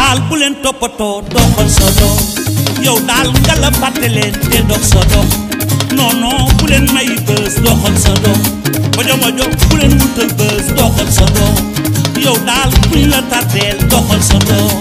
daal bu leen toppatoo doxal sa dox yow daal nga la fàtte leen te dox sa dox non non bu leen may bës doxal sa dox mojo mojo bu leen wutal bës doxal sa dox yow daal buñ la tardeel doxal sa dox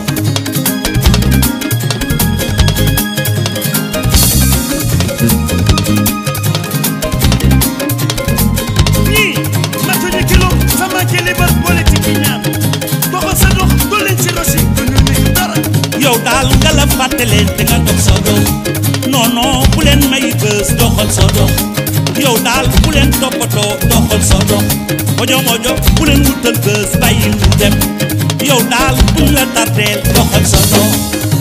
ñii matuñu kilo sama kilibar politique yi ñaan doxal sa dox doo leen ci rosi du ñu nuyu dara yow daal nga la fàtte leen te nga dox sa dox non non bu leen may bës doxal sa dox yow daal bu leen toppatoo doxal sa dox mojo mojo bu leen wutal bës bàyyi mu dem yow daal buñ la tardeel doxal sa dox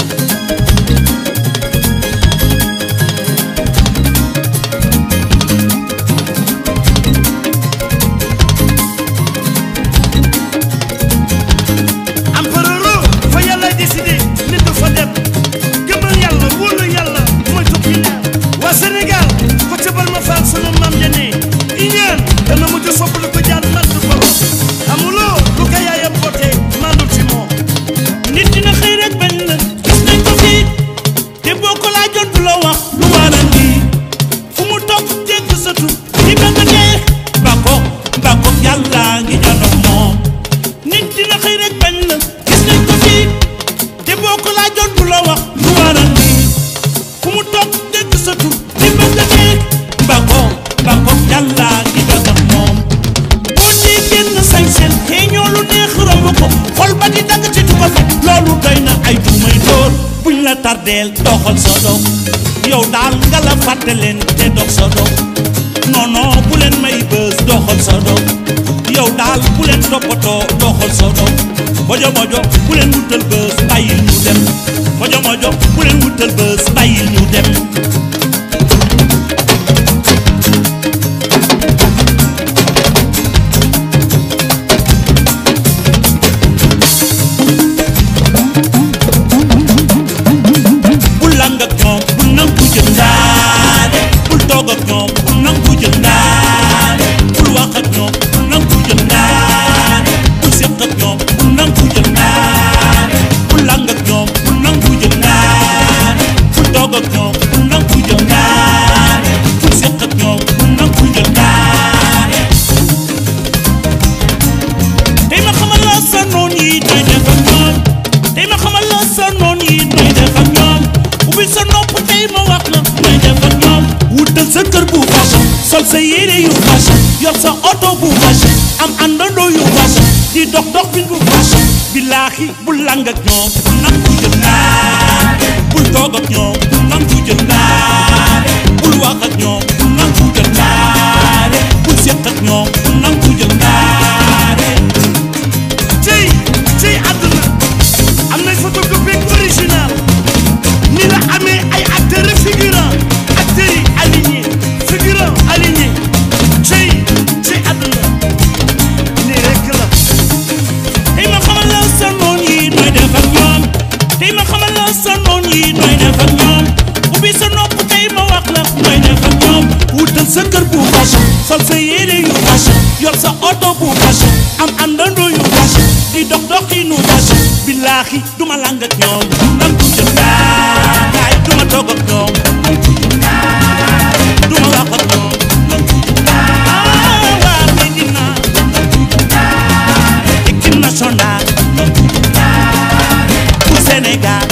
empereur fa yàlla décidé nit du fa dem gëmal yàlla wóolu yàlla mooy topp yi ñaan waa Sénégal ko ca bal ma faal sunu maam ja ne i ñaan dana mujj sopp lu ko jaan matt borom xamuloo lu ko yaayam bootee maandul ci moom nit dina xëy rek bañ la gis nañ ko fii te boo ko laajoon du la wax lu waral lii fu mu toog dégg sa tur di bëgg a dee bako bako yàlla ngi janox moom nit dina xëy rek bañ la gis nañ ko fii te boo ko laajoon du la wax lu waral lii fu mu toog dégg sa tur di bëgg a dee bako bako yàlla ngi janox moom boo dee génn sañsel xëy ñoo lu neex romb ko xol ba di dagg ci du ko faj loolu doy na ay dumay dóor buñ la tardeel doxal sa dox yow daal nga la fàtte leen te dox sa dox non non bu leen may bës doxal sa dox yow daal bu leen toppatoo doxal sa dox mojo mojo bu leen wutal bës bàyyil ñu dem mojo mojo bu leen wutal bës bàyyil ñu dem bul lang ak ñoom bul nangu jëndaale bul toog ak ñoom bul nangu jëndaale bul wax ak ñoom bul nangu jëndaale bul seq ak ñoom bul nangu jëndaale bul lang ak ñoom bul nangu jëndaale bul toog ak ñoom bul nangu jëndaale bul seq ak ñoom bul nangu jëndaale tey ma xamal la sa noon yi nooy def ak ñoom tey ma xamal la sa noon yi nooy def ak ñoom ubbi sa nopp tey ma wax la nooy def ak ñoom wutal sa kër bu fashion sol sa yére yu fashion yor sa oto bu fashion am àndandoo yu fashion di dox dox bi bu fashion billaahi bul lang ak ñoom bul nangu jël naare bul toog ak ñoom bul nangu jël naare bul wax ak ñoom bul nangu jël naare bul seq ak ñoom bul nangu jël naare cey cey àdduna am nay photocopie original ni la amee ay acteurs figurant acteurs yi aligné figurant aligné cey cey àdduna nii rek la tey ma xamal la sa noon yi nooy def ak ñoom tey ma xamal la sa noon yi nooy def ak ñoom ubbi sa nopp tey ma wax la nooy def ak ñoom wutal sa kër bu fashion sol sa yére yu fashion yor sa oto bu fashion am àndandoo yu fashion di dox doxinu fashion billaahi duma lang ak ñoom nangu jël daay duma toog ak ñoom duma wax ak ñoom ah waa Medina équipe nationale bu Sénégal